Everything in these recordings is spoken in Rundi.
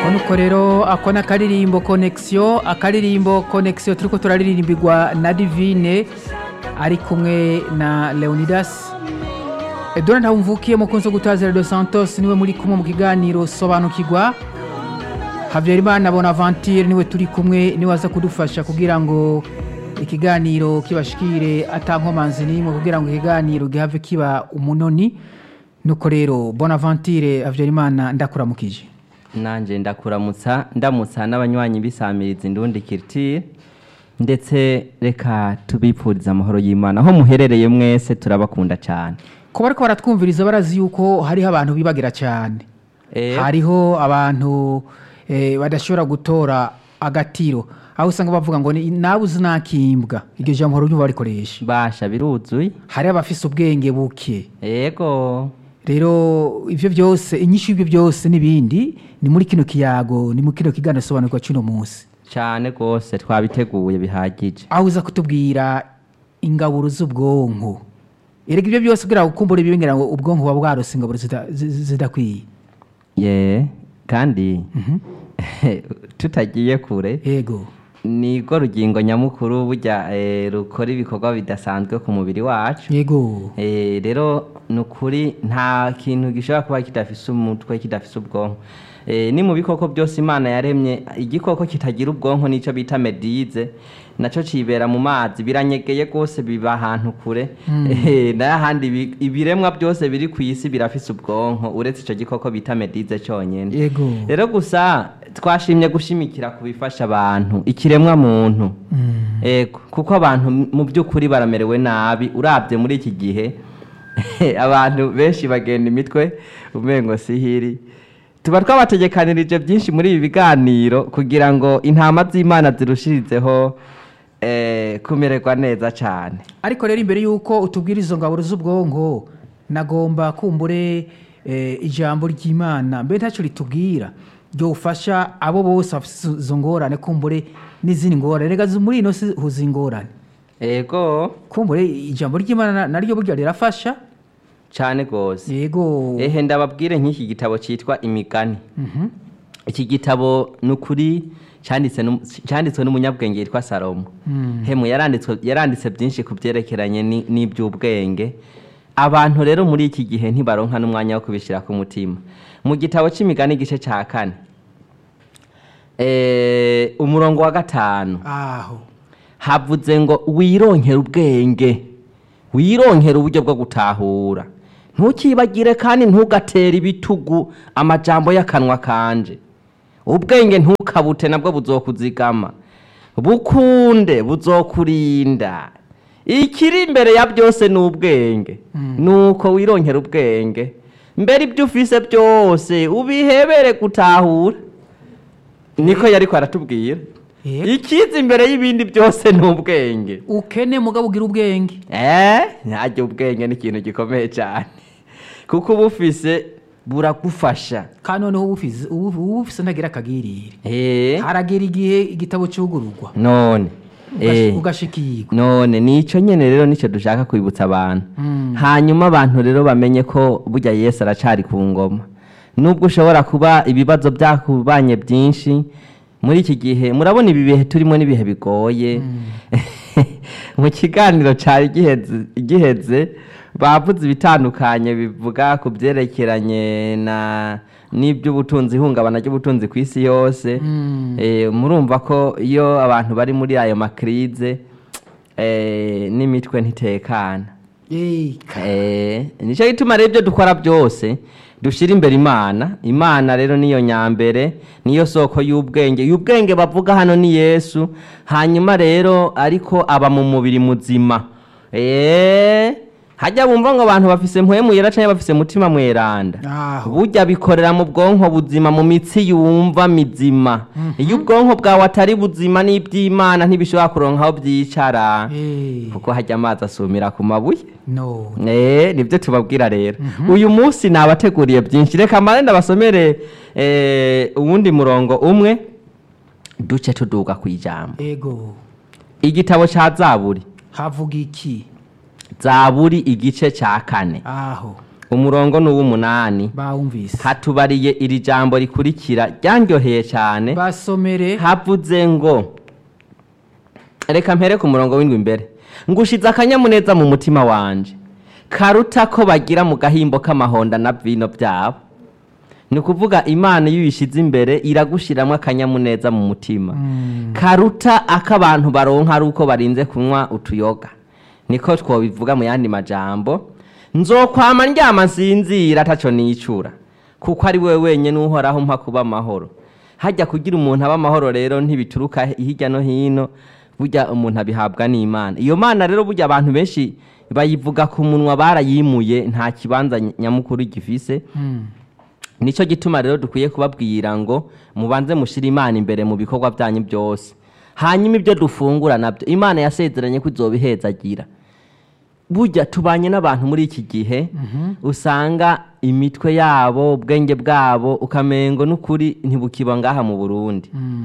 nuko rero ako ni akaririmbo konegisiyo akaririmbo konegisiyo turi ko turaririmbirwa na divine ari kumwe na leonidas edora ntawumvukiye mukunzi wo gutaza redo santos niwe muri kumwe mu kiganiro sobanukirwa habyarimana bonaventure niwe turi kumwe niwe aza kudufasha kugira ngo ikiganiro kibashikire atankomanzi n'imwe kugira ngo ikiganiro gihave kiba umunoni nuko rero bonaventure habyarimana ndakuramukije nanjye ndakuramutsa ndamutsa n'abanywanyi bisamiriza indundi kiritire ndetse reka tubipfuriza amahoro y'imana aho muherereye mwese turabakunda cyane kuba ariko baratwumviriza barazi yuko hariho abantu bibagira cyane Eh, hariho abantu eh, badashobora gutora agatiro aho usanga bavuga ngo ni- nawe uzi nakimbwa iryo jambo ryumva barikoresha basha biruzuye hari abafise ubwenge buke yego rero ibyo byose inyinshi y'ibyo byose n'ibindi ni muri kino kiyago ni muri kino kiganiro sobanurwa cy'uno munsi cyane rwose twabiteguye bihagije aho uza kutubwira ingaburo z'ubwonko erega ibyo byose kugira ngo ukumbure bibingira ngo ubwonko buba bwarose ingaburo zida- zi- zi- zidakwiye ye kandi tutagiye kure yego nirwo rugingo nyamukuru burya eh, rukora ibikorwa bidasanzwe ku mubiri wacu yego Eh, rero ni ukuri nta kintu gishobora kuba kidafise umutwe kidafise ubwonko Eh, ni mu bikoko byose imana yaremye igikoko kitagira ubwonko nicyo bita medize nacyo cibera mu mazi biranyegeye rwose biba ahantu kure Eh, n'ahandi ibi- ibiremwa byose biri ku isi birafise ubwonko uretse icyo gikoko bita medize cyonyine yego rero gusa twashimye gushimikira ku bifasha abantu ikiremwa muntu ego kuko abantu mu by'ukuri baramerewe nabi urabye muri iki gihe abantu benshi bagenda imitwe umengo sihiri tuba twabategekanirije byinshi muri ibi biganiro kugira ngo intama z'imana zirushirizeho eh, kumererwa neza cyane ariko rero imbere y'uko utubwira izo ngaburo z'ubwonko nagomba kumbure eh, ijambo ry'imana mbe ntacyo ritubwira ryofasha abo bose bafite izo- izo ngorane kumbure n'izindi ngorane rega zi- muri ino si huza ingorane ego kumbure ijambo ry'imana na- naryo burya rirafasha cyane rwose yego ehe ndababwire nk'iki gitabo cyitwa imigani iki gitabo ni ukuri cyanditse n'um- cyanditswe n'umunyabwenge yitwa salomo hemu yaranditswe yaranditse byinshi ku byerekeranye ni- n'iby'ubwenge abantu rero muri iki gihe ntibaronka n'umwanya wo kubishyira ku mutima mu gitabo cy'imigani igice cya kane eh, umurongo wa gatanu aho havuze ngo wironkere ubwenge wironkere uburyo bwo gutahura ntukibagire kandi ntugatere ibitugu amajambo y'akanwa kanje ubwenge ntukabute nabwo buzokuzigama bukunde buzokurinda ikiri imbere ya byose ni ubwenge nuko wironkera ubwenge mbere ibyo ufise byose ubihebere gutahura niko yariko aratubwira Yego. ikiza imbere y'ibindi byose ni ubwenge ukene mugabo ugira ubwenge eh ntajya ubwenge ni ikintu gikomeye cyane kuko uba ufise buragufasha kandi noneho ubufise ubufise ntagira akagirire eh haragera igihe igitabo cyugururwa none ugashi- eh ugashikirwa none nicyo nyene rero nicyo dushaka kwibutsa abantu Mm. hanyuma abantu rero bamenye ko burya yesu aracari ku ngoma nubwo ushobora kuba ibibazo byakubanye byinshi muri iki gihe murabona ibi bihe turimo n'ibihe bigoye mu kiganiro cyari giheze- giheze bavuze ibitandukanye bivuga ku byerekeranye na n'iby'ubutunzi ihungabana ry'ubutunzi ku isi yose Mm. Eh, murumva ko iyo abantu bari muri ayo makirize eh, n'imitwe ntitekana Eh, Eh, nicyo gituma rero ibyo dukora byose dushyira imbere imana imana rero niyo nyambere niyo soko y'ubwenge y'ubwenge bavuga hano ni yesu hanyuma rero ariko aba mu mubiri muzima Eh, hajya bumva ngo abantu bafise mpwemu yera cyangwa bafise mutima mweranda aho burya bikorera mu bwonko buzima mu mitsi yumva mizima iyo ubwonko bwawe atari buzima n'iby'imana ntibishobora kuronka aho byicara Eh, kuko hajya amazi asumira ku mabuye no Eh, nibyo tubabwira rero uyu munsi nabateguriye byinshi reka mbare ndabasomere eh, uwundi murongo umwe duce tuduga ku ijambo ego igitabo cya zaburi havuga iki zaburi igice cya kane aho umurongo ni uw'umunani bawumvise hatubariye iri jambo rikurikira ryanryoheye cyane basomere havuze ngo reka mpere ku murongo w'indwi imbere ngushize akanyamuneza mu mutima wanje karuta ko bagira mu gahimbo k'amahonda na vino byabo ni ukuvuga imana iyo uyishyize imbere iragushyiramo akanyamuneza mu mutima karuta ak'abantu baronka ari uko barinze kunywa utuyoga niko twobivuga mu yandi majambo nzokwama ndyama nsinzira ataco nicura kuko ari we wenyine uhoraho mpa kuba amahoro hajya kugira umuntu aba amahoro rero ntibituruka hirya no hino burya umuntu abihabwa n'imana iyo mana rero burya abantu benshi bayivuga ku munwa barayimuye nta kibanza nyamukuru gifise nicyo gituma rero dukwiye kubabwira ngo mubanze mushyire imana imbere mu bikorwa byanyu byose hanyuma ibyo dufungura nabyo imana yasezeranye ko izobihezagira burya tubanye n'abantu muri iki gihe usanga imitwe yabo ubwenge bwabo ukamengo n'ukuri ntibukiba ngaha mu burundi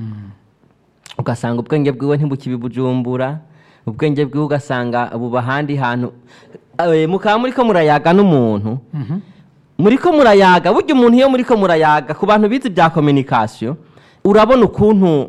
ugasanga ubwenge bwiwe ntibukibi bujumbura ubwenge bwiwe ugasanga buba ahandi hantu Eh, mukaba muri ko murayaga n'umuntu muri ko murayaga burya umuntu iyo muri ko murayaga ku bantu bize ibya kominikasiyo urabona ukuntu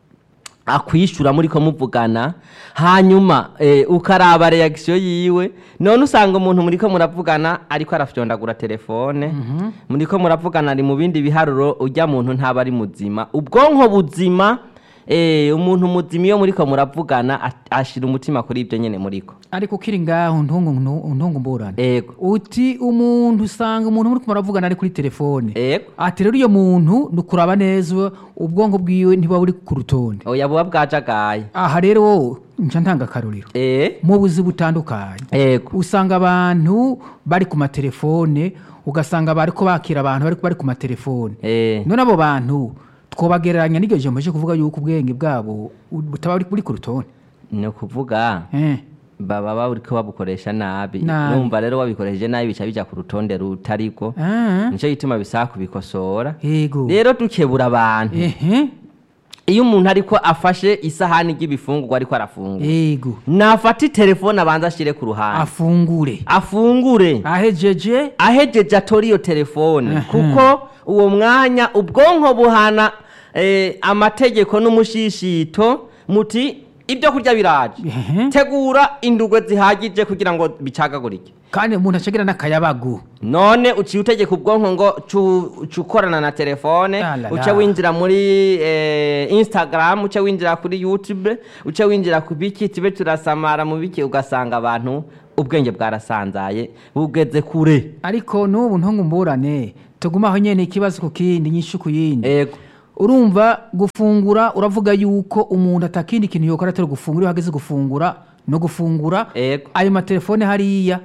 akwishyura muri ko muvugana hanyuma eh, ukaraba reagisiyo yiwe none usanga umuntu muri ko muravugana ariko arafyondagura telefone muri ko muravugana ari mu bindi biharuro ujya muntu ntaba ari muzima ubwonko buzima eh, umuntu muzima iyo muri ko muravugana at- ashira umutima kuri ibyo nyine muri ko ariko ukiri ngaho ntungu ntungu mburane ego uti umuntu usanga umuntu muri muravugana ari kuri telefone ego ati rero iyo muntu ni ukuraba neza ubwonko bwiwe ntibuba buri ku rutonde oya buba bwajagaye aha rero wowe nca ntanga akarorero eh mu buzi butandukanye ego usanga abantu bari ku matelefone ugasanga bariko bakira abantu bariko bari ku matelefone eh none abo bantu twobagereranya n'iryo jambo cyo kuvuga yuko ubwenge bwabo butaba buri- buri ku rutonde ni ukuvuga Eh, baba bariko babukoresha nabi Nabi. numva rero wabikoresheje nabi bica bija ku rutonde rutariko ah, nico gituma bisaba kubikosora yego rero dukebura abantu ehe iyo umuntu ariko afashe isahani ry'ibifungurwa ariko arafungura yego nafata itelefone abanza ashire ku ruhande afungure afungure ahejeje ahejeje atora iyo telefone kuko uwo mwanya ubwonko buhana eh, amategeko n'umushishito muti ibyo kurya biraje Ehe. tegura indugwe zihagije kugira ngo bicagagurike kandi umuntu acagira n'akayabagu none uciye utegeka ubwonko ngo cu- cukorana na telefone Ah la la. uce winjira muri eh, instagram uce winjira kuri youtube uce winjira ku biki tube turasamara mu biki ugasanga abantu ubwenge bwarasanzaye bugeze kure ariko n'ubu ntungu mburane tugumaho nyene ikibazo ku kindi nyinshi ku yindi ego urumva gufungura uravuga yuko umuntu atakindi kintu yokora atari gufungura iyo hageze gufungura no gufungura ego ayo matelefone hariya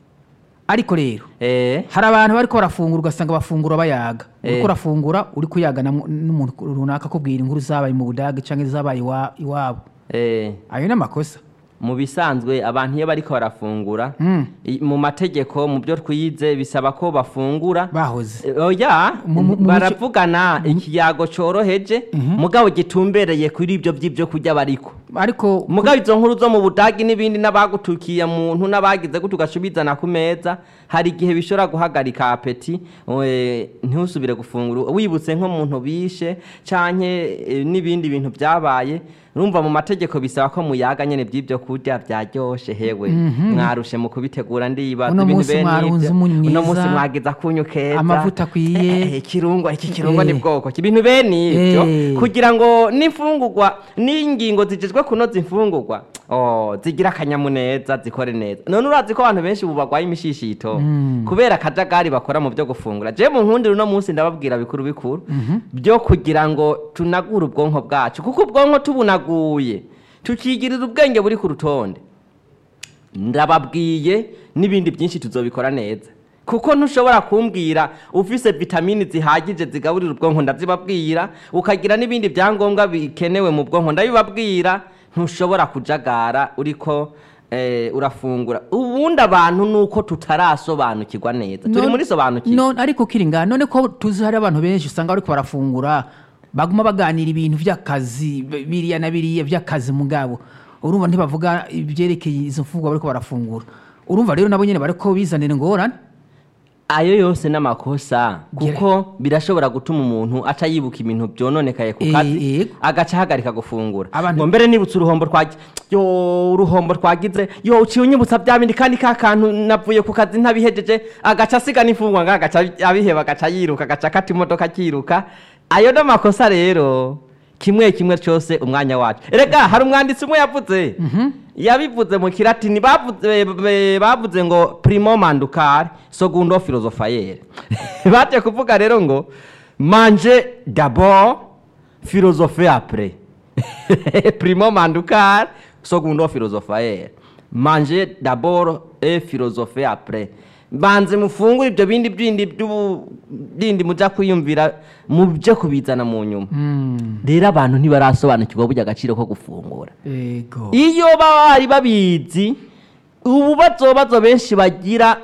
ariko rero eh hari abantu bariko barafungura ugasanga bafungura bayaga Eh. uriko urafungura uri kuyaga na mu- n'umuntu runaka akubwira inkuru zabaye mu budage canke zabaye iwa- iwabo eh ayo ni amakosa mu bisanzwe abantu iyo bariko barafungura Mm. i- mu mategeko mu byo twize bisaba ko bafungura bahoze Eh, oya Mu- mu- mu baravugana ikiyago coroheje mugabo gitumbereye kuri ibyo by'ibyo kurya bariko ariko mugabo izo nkuru zo mu budagi n'ibindi n'abagutukiye muntu n'abagize gutyo ugacubizana ku meza hari igihe bishobora guhagarika apeti eh, ntusubire gufungura wibutse nk'umuntu bishe canke eh, n'ibindi bintu byabaye urumva mu mategeko bisaba ko muyaga nyene by'ibyo kurya byaryoshe hewe mwarushe mu kubitegura ndibaza Uno ibintu munsi bene mwarunze ibyo. umunyu uno mwiza, munsi mwagize akunyu keza amavuta akwiye. Eh, ikirungo iki kirungo Eh. ni bwoko ki ibintu bene ibyo Eh. kugira ngo n'imfungurwa n'ingingo zijejwe kunoza imfungurwa oh, zigira akanyamuneza zikore neza none urazi ko abantu benshi ubu barwaye imishishito kubera akajagari bakora mu byo gufungura je mu nkundiro uno munsi ndababwira bikuru bikuru byo kugira ngo tunagure ubwonko bwacu kuko ubwonko tubunaguye tukigirira ubwenge buri ku rutonde ndababwiye n'ibindi byinshi tuzobikora neza kuko ntushobora kumbwira ufise vitamini zihagije zigaburira ubwonko ndazibabwira ukagira n'ibindi byangombwa bikenewe mu bwonko ndabibabwira ntushobora kujagara uriko eh, urafungura ubundi abantu nuko tutarasobanukirwa neza turi None- muri sobanukirwa none ariko kiri ngaha none ko tuzi hari abantu benshi usanga bariko barafungura baguma baganira ibintu vy'akazi bi- biriya na biriya vy'akazi mugabo urumva ntibavuga ibyerekeye izo mfungurwa bariko barafungura urumva rero nabo nyene bariko bizanira ingorane ayo yose n'amakosa Gira- kuko birashobora gutuma umuntu aca yibuka ibintu byononekaye ku Eh, kazi yego. agaca ahagarika gufungura Abantu- ngo mbere nibutse uruhombo twagize yo uruhombo twagize yo uciye unyibutsa bya bindi kandi ka kantu navuye ku kazi ntabihejeje agaca asiga n'imfungwa ngo agaca abiheba agaca yiruka agaca akata imodoka akiruka ayo n'amakosa rero kimwe kimwe cyose umwanya wacu erega hari umwanditsi umwe yavuze yabivuze mu kiratini bavuze be- bavuze ngo primo mandukare segundo filosofayere baje kuvuga rero ngo manje d'abord philosophe après primo mandukare segundo filosofayere manje d'abord et philosophe après banze mufungure ibyo bindi bindi by'ubu- bindi muja kwiyumvira muje kubizana mu nyuma Mm, rero abantu ntibarasobanukirwa burya agaciro ko gufungura ego iyo baba bari babizi ubu bazobazo benshi bagira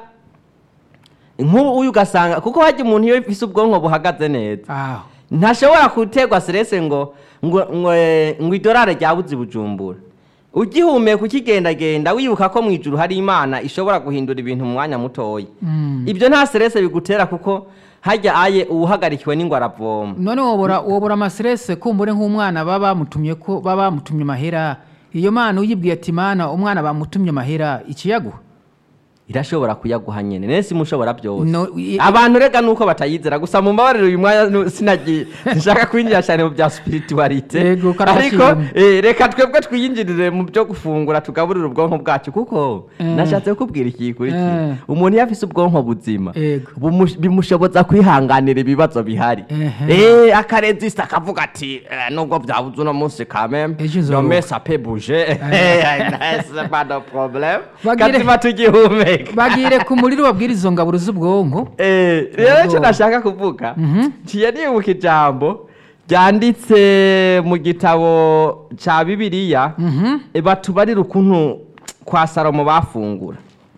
nk'ubu uyu ugasanga kuko hajya umuntu iyo ifise ubwonko buhagaze neza aho ntashobora guterwa serese ngo ngo ngo eh, ngo idorari ryabuze i bujumbura ugihumeka ukigendagenda wibuka ko mu ijuru hari imana ishobora guhindura ibintu mu mwanya mutoya Mm. ibyo nta serese bigutera kuko hajya aye uwuhagarikiwe n'ingwara avoma none wobora wobora amaserese kumbure nk'umwana baba bamutumye ko baba bamutumye amahera iyo mana uyibwiye ati mana umwana bamutumye amahera ikiyaguha irashobora kuyaguha nyene nese mushobora byose No, i- abantu rega nuko batayizera gusa mu mbabarire uyu mwanya nu- sinagiye sinshaka kwinjira cyane mu bya spiritualite Yego, karabashimye. ariko eh, reka twebwe twiyinjirire mu byo gufungura tugaburira ubwonko bwacu kuko Eh. nashatse kukubwira iki kuri Eh. umuntu iyo afise ubwonko buzima Yego. bumu- bimushoboza kwihanganira ibibazo bihari Ehe. eh akaresista akavuga ati eh, nubwo byabuze uno munsi kameme Ejo nzoruhuka. nome sape bouger c'est pas de problème Bagire- kazima tugihumeka bagire ku muriro babwira izo ngaburo z'ubwonko Eh, rero Yego. icyo nashaka kuvuga Mhm. ngiye nibuka ijambo ryanditse mu gitabo cya bibiliya Mhm. eh, batubarira ukuntu kwa salomo bafungura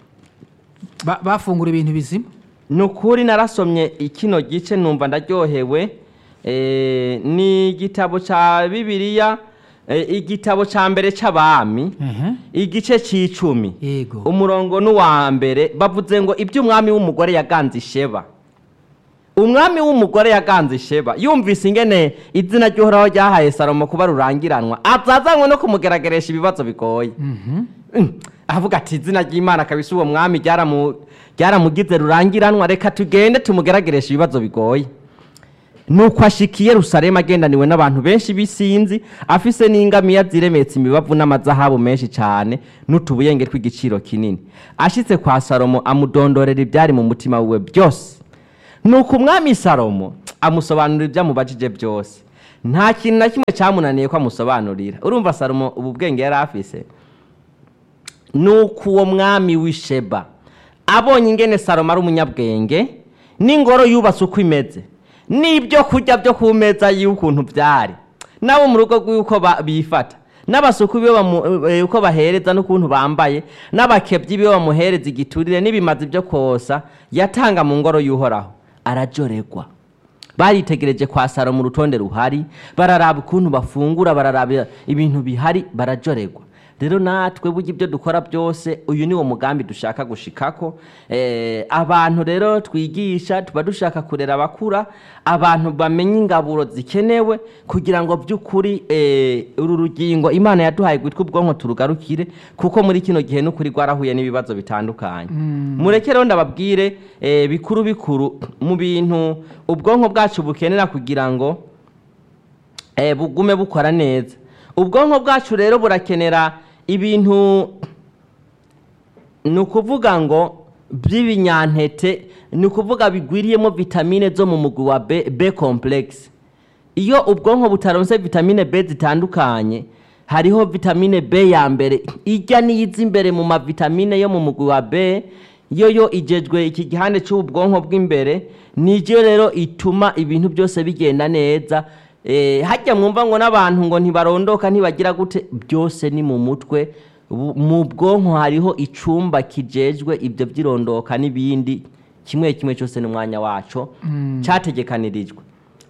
Ba- bafungura ibintu bizima ni ukuri narasomye ikino gice numva ndaryohewe eh, ni igitabo cya bibiliya eh, igitabo cya mbere cy'abami Ehe. igice cy'icumi yego umurongo n'uwa mbere bavuze ngo ibyo umwami w'umugore yaganze isheba umwami w'umugore yaganze isheba yumvise ingene izina ry'uhoraho ryahaye salomo kuba rurangiranwa azazanywe no kumugerageresha ibibazo bigoye Mhm. Mm, avuga ati izina ry'imana kabisa uwo mwami ryaramu- ryaramugize rurangiranwa reka tugende tumugerageresha ibibazo bigoye nuko ashika i yerusalemu agendaniwe n'abantu benshi b'isinzi afise n'ingamiya ziremetse imibavu n'amazahabu menshi cyane n'utubuyenge tw'igiciro kinini ashitse kwa salomo amudondorera ibyari mu mutima wiwe byose nuko umwami salomo amusobanurira ibyo amubajije byose nta kintu na kimwe cyamunaniye ko amusobanurira urumva salomo ubu bwenge yari afise nuko uwo mwami w'isheba abonye ingene salomo ari umunyabwenge n'ingoro yubatse uko imeze n'ibyo kurya byo ku meza y'ukuntu byari nabo mu rugo rw'uko ba- bifata n'abasuku biwe bamu- eh, uko bahereza n'ukuntu bambaye n'abakebyi biwe bamuhereza igiturire n'ibimazi byo kosa yatanga mu ngoro y'uhoraho arajoregwa baritegereje kwa salomo urutonde ruhari bararaba ukuntu bafungura bararaba ibintu bihari barajoregwa rero natwe burya ibyo dukora byose uyu ni wo mugambi dushaka gushikako eh, abantu rero twigisha tuba dushaka kurera abakura abantu bamenye ingaburo zikenewe kugira ngo by'ukuri eh, uru rugingo imana yaduhaye gwitwa ubwonko turugarukire kuko muri kino gihe n'ukuri rwarahuye n'ibibazo bitandukanye mureke rero ndababwire eh, bikuru bikuru mu bintu ubwonko bwacu bukenera kugira ngo eh, bugume bukora neza ubwonko bwacu rero burakenera ibintu ni ukuvuga ngo by'ibinyantete ni ukuvuga bigwiriyemo vitamine zo mu mugwi wa b, b complex iyo ubwonko butaronse vitamine b zitandukanye hariho vitamine b ya mbere ijya n'iyiza imbere mu mavitamine yo mu mugwi wa b yo yo igejwe iki gihande cy'ubwonko bw'imbere nijyo rero ituma ibintu byose bigenda neza eh, hajya mwumva ngo n'abantu ngo ntibarondoka ntibagira gute byose ni mu mutwe Bu- mu bwonko hariho icumba kijejwe ibyo by'irondoka n'ibindi kimwe kimwe cyose n'umwanya waco cyategekanirijwe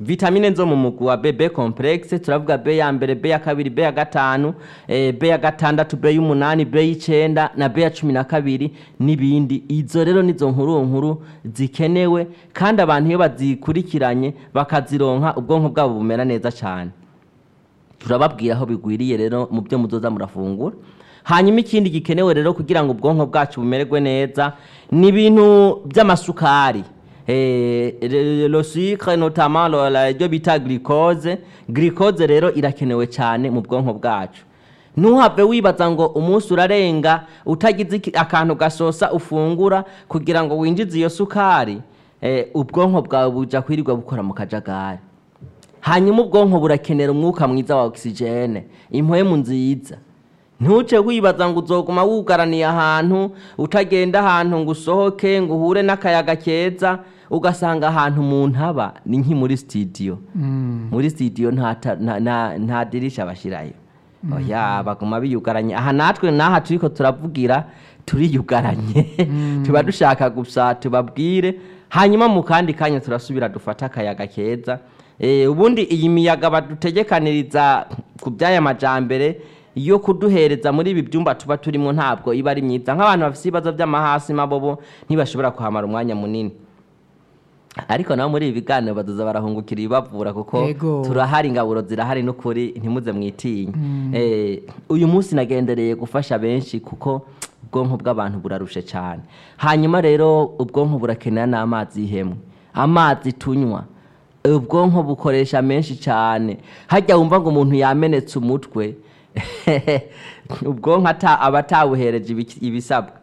vitamine zo mu mugwi wa bb complexe turavuga b ya mbere b ya kabiri b ya gatanu eh, b ya gatandatu b y'umunani b y'icenda na b ya cumi na kabiri n'ibindi izo rero nizo nkuru nkuru zikenewe kandi abantu iyo bazikurikiranye bakazironka ubwonko bwabo bumera neza cyane turababwira aho bigwiriye rero mu byo muzoza murafungura hanyuma ikindi gikenewe rero kugira ngo ubwonko bwacu bumererwe neza ni ibintu by'amasukari Eh, le le sucre notamment lo- la- ibyo bita glucose glucose rero irakenewe cyane mu bwonko bwacu ntuhave wibaza ngo umunsi urarenga utagize iki- akantu gasosa ufungura kugira ngo winjize iyo sukari eh, ubwonko bwawe buja kwirirwa bukora mu kajagari hanyuma ubwonko burakenera umwuka mwiza wa ogisijene impwemu nziza ntuce wibaza ngo uzoguma wugaraniye ahantu utagenda ahantu ngo usohoke ngo uhure n'akayaga keza ugasanga ahantu umuntu aba ni nki muri sitidiyo muri sitidiyo nta ta- nta- nta- nta dirisha bashyirayo oya baguma biyugaranye aha natwe n'aha turiko turavugira turiyugaranye tuba dushaka gusa tubabwire hanyuma mu kandi kanya turasubira dufata akayaga keza Eh, ubundi iyi miyaga badutegekaniriza ku by'aya majambere yo kuduhereza muri ibi byumba tuba turimo ntabwo iba ari myiza nk'abantu bafite ibibazo by'amahasi mabobo ntibashobora kuhamara umwanya munini ariko nabo muri ibi biganiro baduza barahungukira ibibavura kuko Yego. turahari ingaburo zirahari n'ukuri ntimuze mwitinye Eh, uyu munsi nagendereye gufasha benshi kuko ubwonko bw'abantu burarushe cyane hanyuma rero ubwonko burakenera n'amazi y'ihemwe amazi tunywa ubwonko bukoresha menshi cyane hajya wumva ngo umuntu yamenetse umutwe ubwonko ata- aba atawuhereje ibiki- ibisabwa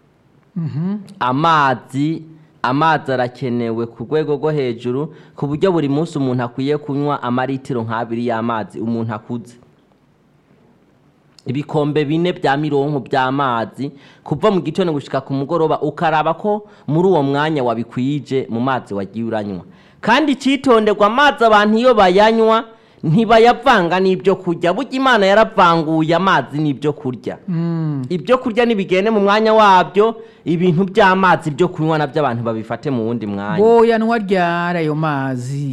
amazi amazi arakenewe ku rwego rwo hejuru ku buryo buri munsi umuntu akwiye kunywa amaritiro nk'abiri y'amazi umuntu akuze ibikombe bine bya mironko by'amazi kuva mu gitondo gushika ku mugoroba ukaraba ko muri uwo mwanya wabikwije mu mazi wagiye uranywa kandi icyitonderwa amazi abantu iyo bayanywa ntibayavanga n'ibyo kurya burya imana yaravanguye amazi n'ibyo kurya ibyo kurya nibigende mu mwanya wabyo ibintu by'amazi byo kunywa nabyo abantu babifate mu wundi mwanya boyanwa ryari ayo mazi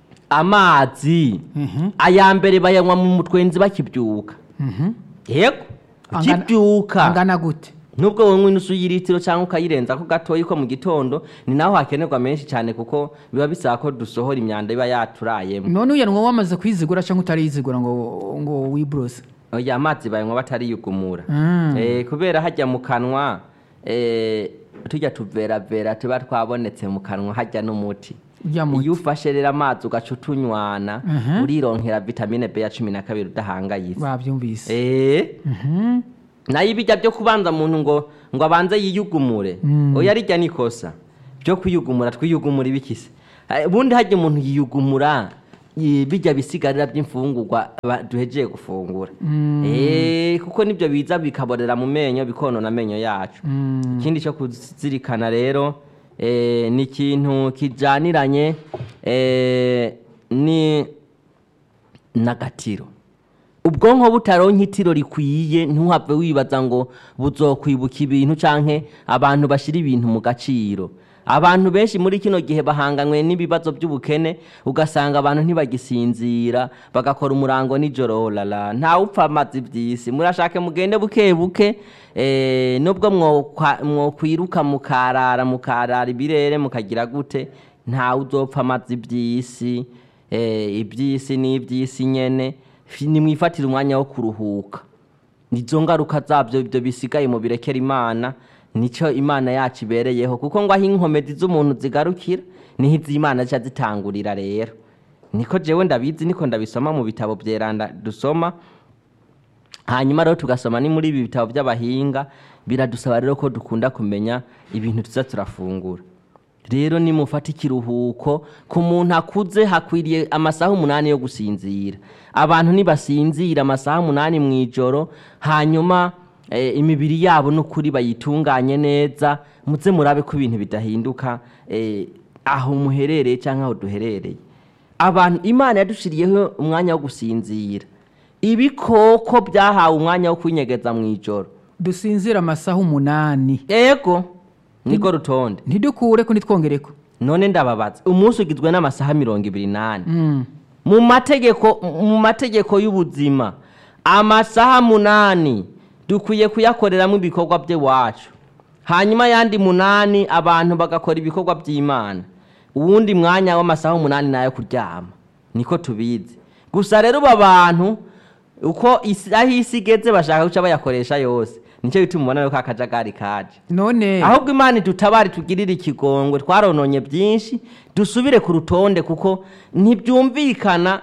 amazi Mhm. aya mbere bayanywa mu mutwenzi bakibyuka Mhm. yego Angana- ukibyuka angana gute nubwo wowe inusu y'iritiro cyangwa ukayirenza ko gatoya ko mu gitondo ni naho hakenerwa menshi cyane kuko biba bisaba ko dusohora imyanda iba yaturayemo none uyanwa wamaze kwizigura cyangwa utariyizigura ngo ngo wiburose oya amazi bayanywa batariyugumura Mm. Eh, kubera hajya mu kanwa eh, tujya tuveravera tuba twabonetse mu kanwa hajya n'umuti Ujya muti. iyo ufashe rero amazi ugaca utunywana Mhm. urironkera vitamine b ya cumi na kabiri udahangayitse babyumvise Eh, Mhm. nayo ibijya byo kubanza muntu ngo ngo abanze yiyugumure Mm. oya rijya nikosa byo kwiyugumura twiyugumura ibikise Eh, ubundi hajya umuntu yiyugumura i- bijya bisigarira by'imfungurwa ba- duhejeye gufungura Eh, kuko nibyo biza bikaborera mu menyo bikonona amenyo yacu Mm. ikindi cyo kuzirikana rero eh, ni ikintu kijyaniranye eh, ni n'agatiro ubwonko butaronka itiro rikwiye ntuhave wibaza ngo buzokwibuka ibintu canke abantu bashira ibintu mu gaciro abantu benshi muri kino gihe bahanganywe n'ibibazo by'ubukene ugasanga abantu ntibagisinzira bagakora umurango nijoro lala ntawe upfa amazi by'isi murashake mugende buke buke eh, nubwo mwokwa- mwokwiruka mukarara mukarara ibirere mukagira gute ntawe uzopfa amazi by'isi eh, iby'isi n'iby'isi nyene fi- nimwifatire umwanya wo kuruhuka izo ngaruka zabyo ibyo bisigaye mu birekera imana nicyo imana yacu ibereyeho kuko ngo aho inkomezi z'umuntu zigarukira niho iz'imana zica zitangurira rero niko jewe ndabizi niko ndabisoma mu bitabo byeranda dusoma hanyuma rero tugasoma ni muri ibi bitabo by'abahinga biradusaba rero ko dukunda kumenya ibintu tuza turafungura rero nimufata ikiruhuko ku muntu akuze hakwiriye amasaha umunani yo gusinzira abantu nibasinzira amasaha umunani mu ijoro hanyuma eh, imibiri yabo n'ukuri bayitunganye neza muze murabe ko ibintu bidahinduka eh, aho muherereye cyangwa aho duherereye abantu imana yadushiriyeho umwanya wo gusinzira ibikoko byahawe umwanya wo kwinyegeza mu ijoro dusinzira amasaha umunani ego niko rutonde ntidukure ko nitwongereko none ndababaza umunsi ugizwe n'amasaha mirongo ibiri n'ane Mm. mu mategeko mu mategeko y'ubuzima amasaha munani dukwiye kuyakoreramo ibikorwa by'iwacu hanyuma ayandi munani abantu bagakora ibikorwa by'imana uwundi mwanya w'amasaha umunani nayo kuryama niko tubizi gusa rero ubu abantu uko isi- aho isi igeze bashaka guca bayakoresha yose nicyo bituma ubona yuko akajagari kaje none ahubwo imana idutabare tugirire ikigongwe twarononye byinshi dusubire ku rutonde kuko ntibyumvikana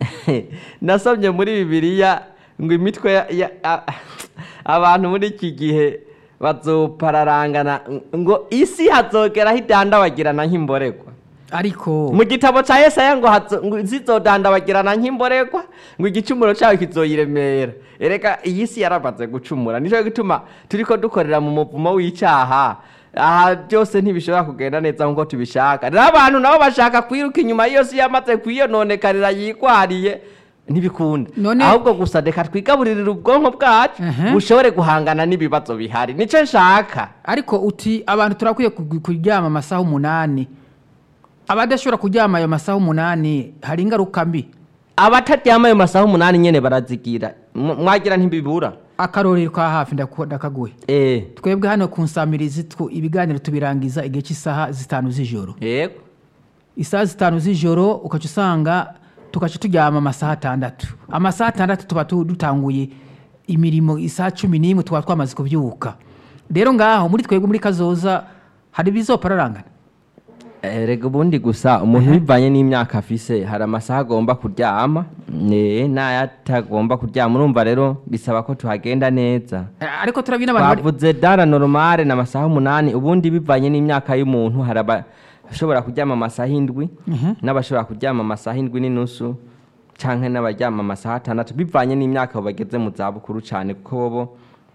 nasomye muri bibiliya ngo imitwe ya- ya- a- abantu muri iki gihe bazopararangana ngo isi hazogeraho idandabagirana nk'imboregwa ariko mu gitabo cya yesaya ngo hazo- ngo zizodandabagirana nk'imboregwa ngo igicumuro cyawe kizoyiremera ereka iyi si yaramaze gucumura nicyo gituma turiko dukorera mu muvumo w'icyaha aha byose ntibishobora kugenda neza nk'uko tubishaka rero abantu nabo bashaka kwiruka inyuma y'iyo si yamaze kuyiyononekarira yikwariye ntibikunda None- ahubwo gusa reka twigaburirire ubwonko bwacu Mhm. bushobore guhangana n'ibibazo bihari nicyo nshaka ariko uti abantu turakwiye ku- kuryama amasaha umunani abadashobora kuryama ayo masaha umunani hari ingaruka mbi abataryama ayo masaha umunani nyene barazigira M- mwagira ntibibura akarorero ka hafi ndaku- ndakaguhe Eh, twebwe hano ku nsamirizi tw- ibiganiro tubirangiza igihe cy'isaha zitanu z'ijoro yego isaha zitanu z'ijoro ukaca usanga tugaca turyama amasaha atandatu amasaha atandatu tuba tu- dutanguye imirimo isaha cumi n'imwe tuba twamaze kubyuka rero ngaho muri twebwe muri kazoza hari ibizopararangana Eh, rega ubundi gusa umuntu bivanye n'imyaka afise hari amasaha agomba kuryama ne n'ayatagomba kuryama urumva rero bisaba ko tuhagenda neza Eh, ariko turabona abantu bari- bavuze dara normale na amasaha umunani ubundi bivanye n'imyaka y'umuntu hari abashobora kuryama amasaha indwi n'abashobora kuryama amasaha indwi n'inusu canke n'abaryama amasaha atandatu bivanye n'imyaka bageze mu zabukuru cane kuko bo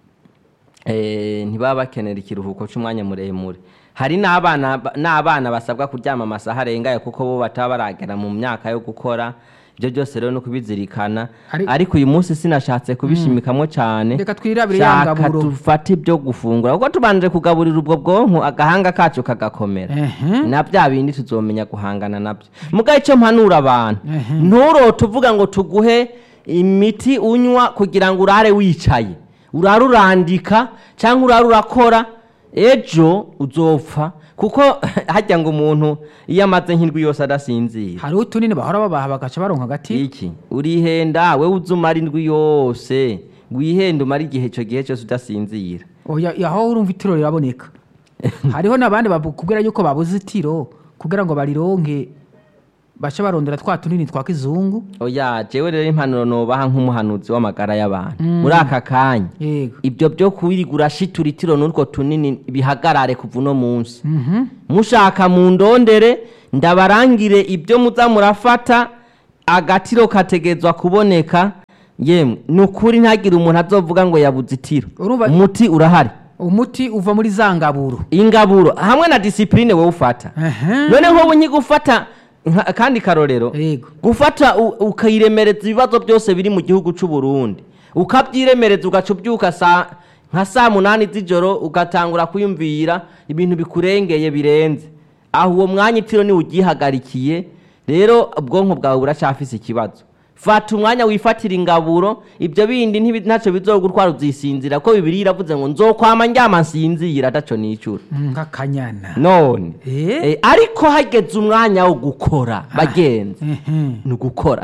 eh, ntibaba bakenera ikiruhuko c'umwanya muremure hari n'abana n'abana basabwa kuryama amasaha arengaye kuko bo bataba baragera mu myaka yo gukora ibyo byose rero no kubizirikana Ari- ariko uyu munsi sinashatse kubishimikamwo cane Reka twirabire ya Shaka ngaburo. dufate ibyo gufungura kuko tubanje kugaburira ubwo bwonko agahanga kacu kagakomera Ehe. na bya bindi tuzomenya guhangana nabyo mugahe icyo mpanura abantu Ehe. nturote uvuga ngo tuguhe imiti unywa kugira ngo urare wicaye urare urandika cyangwa urare urakora ejo uzopfa kuko hajya ngo umuntu iyo amaze nk'indwi yose adasinzira hariho utunini bahora babaha bagaca baronka agati iki urihenda we uzumara indwi yose wihenda umara igihe icyo gihe cyose udasinzira oya aho urumva itiro riraboneka hariho n'abandi bakubwira yuko babuze itiro kugira ngo barironke bace barondera twa tunini twa kizungu oya jewe rero impanuro nobaha nk'umuhanuzi w'amagara y'abantu muri aka kanya yego ibyo byo kwirigura shitura itiro n'utwo tunini bihagarare kuva uno munsi Mhm. mushaka mu ndondere ndabarangire ibyo muza murafata agatiro kategezwa kuboneka yemwe ni ukuri ntagire umuntu azovuga ngo yabuze itiro Urumva- umuti urahari umuti uva muri za ngaburo ingaburo hamwe na disipurine wowe ufata Ehe. none nk'ubu nkigufata nka- kandi karorero yego gufata u- ukayiremereza ibibazo byose biri mu gihugu cy'u Burundi ukabyiremereza ugaca ubyuka saa nka saa munani z'ijoro ugatangura kwiyumvira ibintu bikurengeye birenze aho uwo mwanya itiro niwe ugihagarikiye rero ubwonko bwawe buracyafise ikibazo fata umwanya wifatira ingaburo ibyo bindi ntibi- ntacyo bizogutwara uzisinzira ko bibiri iravuze ngo nzokwama ndyama nsinzira ataco nicura nk'akanyana none Eh? Eh, ariko hageze umwanya wo gukora bagenzi Ehe. ni ugukora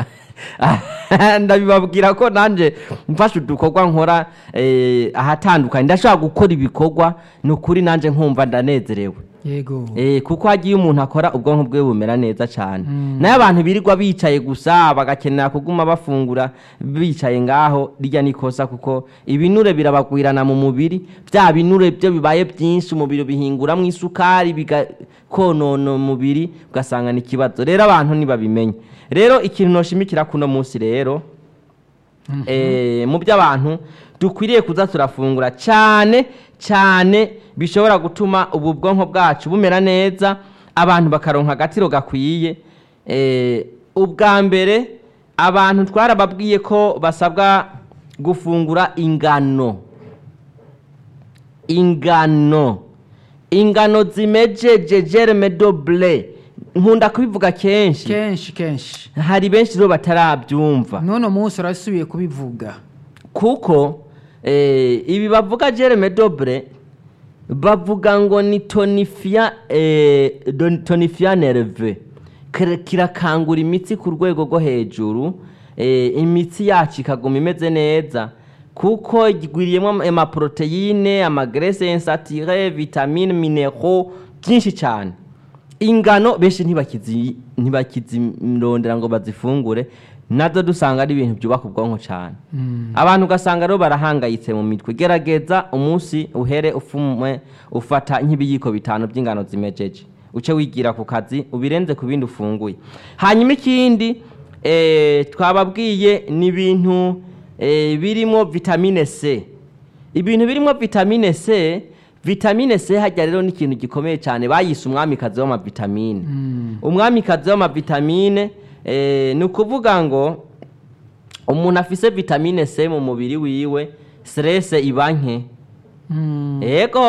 ndabibabwira ko nanjye mfashe udukorwa nkora eh, ahatandukanye ndashobora gukora ibikorwa ni ukuri nanjye nkumva ndanezerewe yego Eh, kuko hagiye umuntu akora ubwonko bwe bumera neza cyane nayo abantu birirwa bicaye gusa bagakenera kuguma bafungura bicaye ngaho rijya nikosa kuko ibinure birabagwirana mu mubiri bya binure byo bibaye byinshi umubiri bihinguramo isukari bigakonona umubiri ugasanga ni ikibazo rero abantu ntibabimenye rero ikintu noshimikira kuno munsi rero eh, mu by'abantu dukwiriye kuza turafungura cyane cyane bishobora gutuma ubu bwonko bwacu bumera neza abantu bakaronka agatiro gakwiye eh, ubwa mbere abantu twarababwiye ko basabwa gufungura ingano ingano ingano zimejeje germe doble nkunda kubivuga kenshi kenshi kenshi hari benshi rero batarabyumva none munsi urasubiye kubivuga kuko eh, ibi bavuga germe doble bavuga ngo ni tonifia eh, don- tonifia nerve Kira- kirakangura imitsi ku rwego rwo hejuru eh, imitsi yacu ikaguma imeze neza kuko igwiriyemo amaporoteyine amagrese insatire vitamine minero byinshi cyane ingano benshi ntibakizi ntibakizirondera ngo bazifungure nazo dusanga ari ibintu byubaka ubwonko cyane abantu ugasanga rero barahangayitse mu mitwe gerageza umunsi uhere ufumwe ufata nk'ibiyiko bitanu by'ingano zimejeje uce wigira ku kazi ubirenze ku bindi ufunguye hanyuma ikindi eh, twababwiye ni ibintu eh, birimo vitamine c ibintu birimo vitamine c vitamine c hajya rero ni ikintu gikomeye cyane bayise umwamikazi w'amavitamine umwamikazi w'amavitamine eh, ni ukuvuga ngo umuntu afise vitamine c mu mubiri wiwe stress iba nke Mm. ego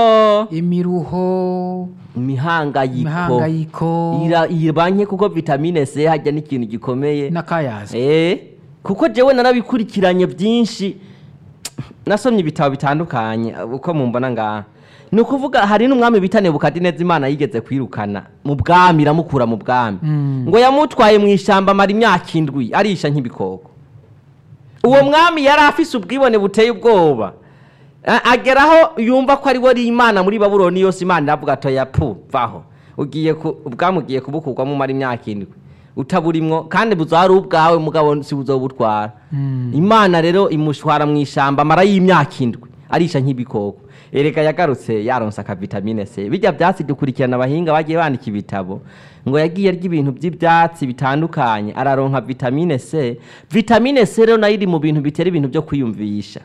imiruho imihangayiko imihangayiko ira- iba nke kuko vitamine c hajya ni ikintu gikomeye n'akayaza Eh, kuko jewe narabikurikiranye byinshi nasomye ibitabo bitandukanye uko mumbona ngaha ni ukuvuga hari n'umwami bita nebukadineza imana yigeze kwirukana mu bwami iramukura mu bwami Mm. ngo yamutwaye mu ishyamba amara imyaka indwi arisha nk'ibikoko uwo mwami yari afise ubwibone buteye ubwoba A- ageraho yumva ko ari we ari imana muri babuloni yose imana iravuga atoya pu vaho ugiye ku ubwami ugiye kubukurwamo umara imyaka indwi utaburimwo kandi buzari ubwawe mugabo si buzobutwara Mm. imana rero imushwara mu ishyamba amara y'imyaka indwi arisha nk'ibikoko erega yagarutse yaronse akavitamine c bijya byatsi dukurikirana abahinga bagiye bandika ibitabo ngo yagiye arya ibintu by'ibyatsi bitandukanye araronka vitamine c vitamine c rero nayo iri mu bintu bitera ibintu byo kwiyumvisha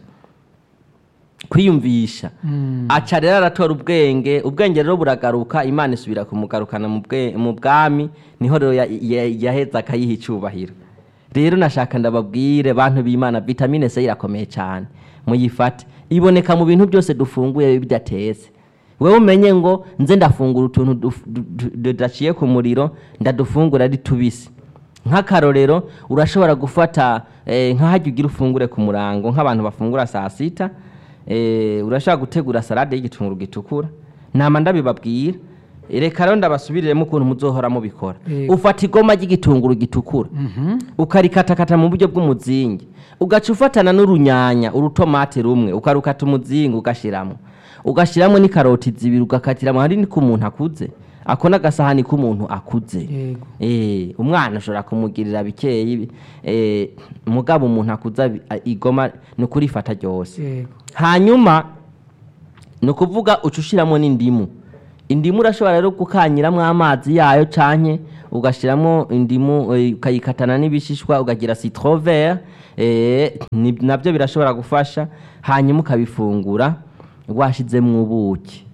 kwiyumvisha Mm. aca rero aratora ubwenge ubwenge rero buragaruka imana isubira kumugarukana mu bwe- mu bwami niho rero ya- ya- yaheza akayiha icyubahiro rero nashaka ndababwire bantu b'imana vitamine c irakomeye cyane muyifate iboneka mu bintu byose dufunguye bidateze wewe umenye ngo nze ndafungura utuntu duf- du- du- tudaciye ku muriro ndadufungura ari tubisi nk'akarorero urashobora gufata eh, nk'ahajya ugira ufungure ku murango nk'abantu bafungura saa sita eh, urashobora gutegura salade y'igitunguru gitukura nama ndabibabwira reka rero ndabasubiriremo ukuntu muzohora mubikora Yego. ufata igoma ry'igitunguru gitukura Mhm. ukarikatakata mu buryo bw'umuzingi ugaca ufatana n'urunyanya urutomate rumwe ukarukata umuzingi ugashyiramo ugashyiramo n'ikaroti zibiri ugakatiramo hari ni k'umuntu akuze ako n'agasahani k'umuntu akuze Yego. Eh, umwana ashobora kumugirira bikeyi eh, mugabo umuntu akuze abi- a- igoma ni ukurifata ryose Yego. hanyuma ni ukuvuga uca ushyiramo n'indimu indimu urashobora rero gukanyiramo amazi yayo canke ugashyiramo indimu eh, ukayikatana n'ibishishwa ukagira citron vert eh, ni- nabyo birashobora gufasha hanyuma ukabifungura washyizemo ubuki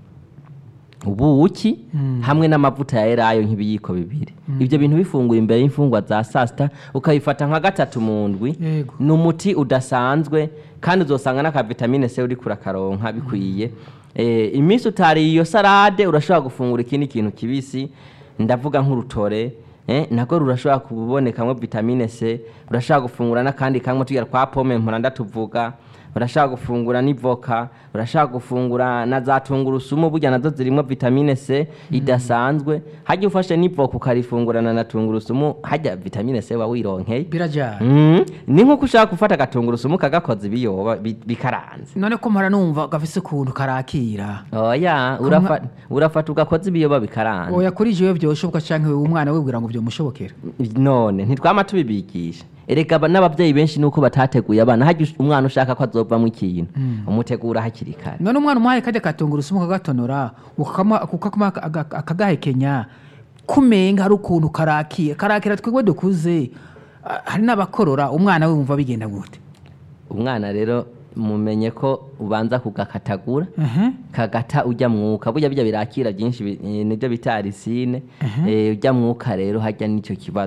ubuki Mm. hamwe n'amavuta ya elayo nk'ibiyiko bibiri ibyo bintu bifunguye imbere y'imfungwa za saa sita ukabifata nka gatatu mu ndwi Yego. ni umuti udasanzwe kandi uzosanga n'akavitamine c uri kurakaronka bikwiye Eh, iminsi utariye iyo salade urashobora gufungura ikindi kintu kibisi ndavuga nk'urutore eh, nako rurashobora kubonekamo vitamine c urashobora gufungura n'akandi kamwe tugira kwa pome mpora ndatuvuga urashobora gufungura n'ivoka urashobora gufungura na za tungurusumu burya nazo zirimo vitamine c idasanzwe hajya ufashe n'ivoka ukarifungurana na tungurusumu hajya vitamine c wawironkeye birajyana Mm, ni nk'uko ushaka gufata agatungurusumu kagakoza ibiyoba bi- bikaranze none ko mpora numva gafise ukuntu karakira oya urafa- urafata ugakoza ibiyoba bikaranze oya kuri jewe byoshoboka canke wewe umwana wibwira ngo byomushobokera none ntitwama tubibigisha erega aba- n'ababyeyi benshi nuko batateguye abana hajya us- umwana ushaka ko azovamo ikintu umutegura hakiri kare none umwana umuhaye kajya katungurusumu kagatonora ukakama- ukakama aga- akagahekenya kumenga hari ukuntu karakira karakira twebwe dukuze ah, hari n'abakorora umwana we wumva bigenda gute umwana rero mumenye ko ubanza kugakatagura Mhm. kagata ujya mwuka burya bijya birakira byinshi bi- eh, nibyo bita arisine Eh, ujya mwuka rero hajya n'icyo kibazo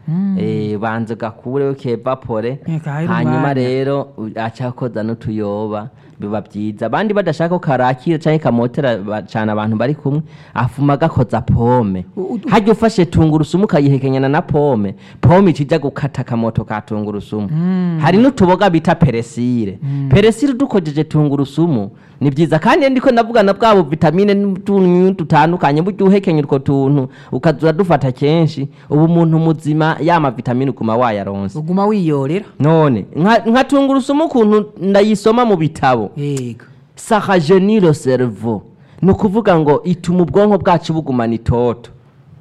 eh, banza ugakure ukevapore Eka, hari hanyuma umwanya. rero aca koza n'utuyoba biba byiza abandi badashaka ko karakira cyangwa kamotera ba- cyane abantu bari kumwe afuma agakoza pome U- u- hajya ufashe tungurusumu ukayihekenyana na pome pome ikijya gukata akamoto ka tungurusumu hari n'utuboga bita peresire peresire udukojeje tungurusumu ni byiza kandi ndiko ndavugana bwabo vitamine n'utunyu dutandukanye burya uhekenya utwo tuntu ukazura dufata kenshi ubu umuntu muzima yama vitamine uguma wayaronse uguma wiyorera none nka nka tungurusumu ukuntu ndayisoma mu bitabo yego sahajeniro servo ni ukuvuga ngo ituma ubwonko bwacu bugumana itoto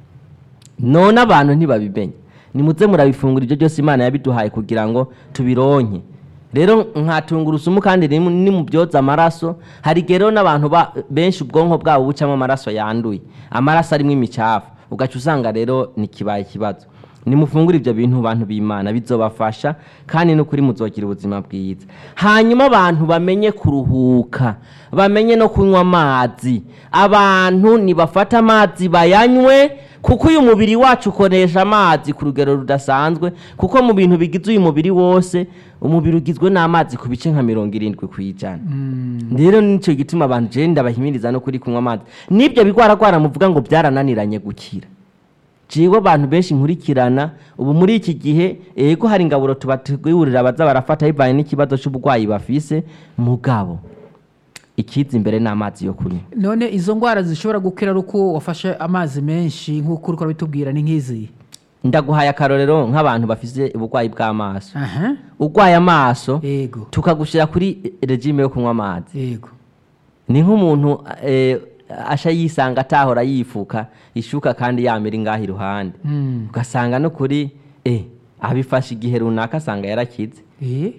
none abantu ntibabimenye nimuze murabifungura ibyo byose imana yabiduhaye kugira ngo tubironke rero nka tungurusumu kandi ni ni mu byoza amaraso hari igihe rero n'abantu ba- benshi ubwonko bwabo bucamo amaraso yanduye amaraso arimo imicafu ugaca usanga rero ni kibaye ikibazo nimufungure ibyo bintu bantu b'imana bizobafasha kandi n'ukuri muzogira ubuzima bwiza hanyuma abantu bamenye kuruhuka bamenye no kunywa amazi abantu nibafata amazi bayanywe kuko uyu mubiri wacu ukoresha amazi ku rugero rudasanzwe kuko mu bintu bigize uyu mubiri wose umubiri ugizwe n'amazi ku bice nka mirongo irindwi ku ijana rero nicyo gituma abantu je ndabahimiriza no kuri kunywa amazi n'ibyo bigwaragwara muvuga ngo byarananiranye gukira jiwe abantu benshi nkurikirana ubu muri iki gihe ego hari ingaburo tubategurira baza barafata bivanye n'ikibazo cy'uburwayi bafise mugabo ikiza imbere n'amazi yo kunywa none izo ndwara zishobora gukira ari uko wafashe amazi menshi nk'uko uri kubitubwira ni nk'izi ndaguhaye akarorero nk'abantu bafise uburwayi bw'amaso aha urwaye amaso yego tukagushyira kuri regime yo kunywa amazi yego ni nk'umuntu eh, asha yisanga atahora yifuka ishuka kandi yamira ingaha iruhande Mm. ugasanga no kuri eh, abifashe igihe runaka asanga yarakize Eh?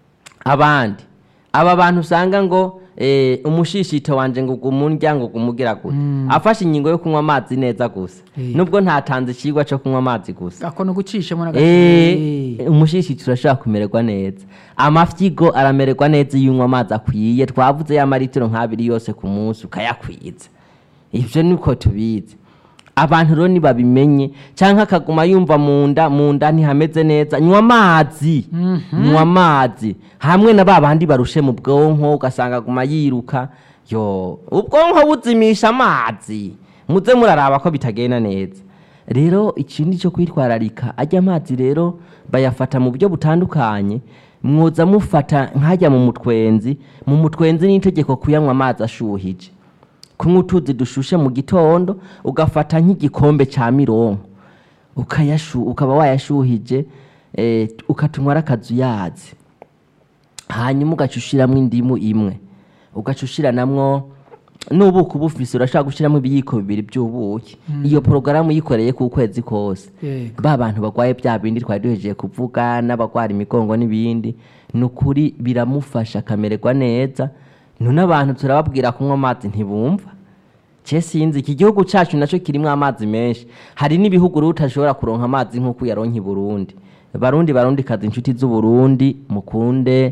abandi aba bantu usanga ngo eh, umushishito wanje ngo gumundya ngo gumugira gute afashe ingingo yo kunywa amazi neza gusa Eh. nubwo ntatanze ikigwa cyo kunywa amazi gusa ako ni ugucishamo Eh, n'agati umushishito urashobora kumererwa neza amafyigo aramererwa neza iyo unywa amazi akwiye twavuze ya maritiro nk'abiri yose ku munsi ukayakwiza ibyo niko tubizi abantu rero nibabimenye cyangwa akaguma yumva mu nda mu nda ntihameze neza nywa amazi nywa amazi hamwe na ba bandi barushe mu bwonko ugasanga aguma yiruka yo ubwonko buzimisha amazi muze muraraba ko bitagenda neza rero ikindi cyo kwitwararika ajya amazi rero bayafata mu buryo butandukanye mwoza mufata nkajya mu mutwenzi mu mutwenzi ni itegeko kuyanywa amazi ashuhije kunywa utuzi dushushe mu gitondo ugafata nk'igikombe cya mironko ukayashu ukaba wayashuhije eh, ukatunywa ari akazuyazi hanyuma ugaca ushiramo indimu imwe ugaca ushiranamwo n'ubuki uba ufise urashobora gushyiramo ibiyiko bibiri by'ubuki iyo porogaramu uyikoreye ku kwezi kose Yego. ba bantu barwaye bya bindi twari duhejeje kuvuga n'abarwara imigongo n'ibindi ni ukuri biramufasha akamererwa none abantu turababwira kunywa amazi ntibumva je sinzi iki gihugu cyacu nacyo kirimo amazi menshi hari n'ibihugu rero utashobora kuronka amazi nk'uko uyaronka i burundi barundi barundi kazi inshuti z'uburundi mukunde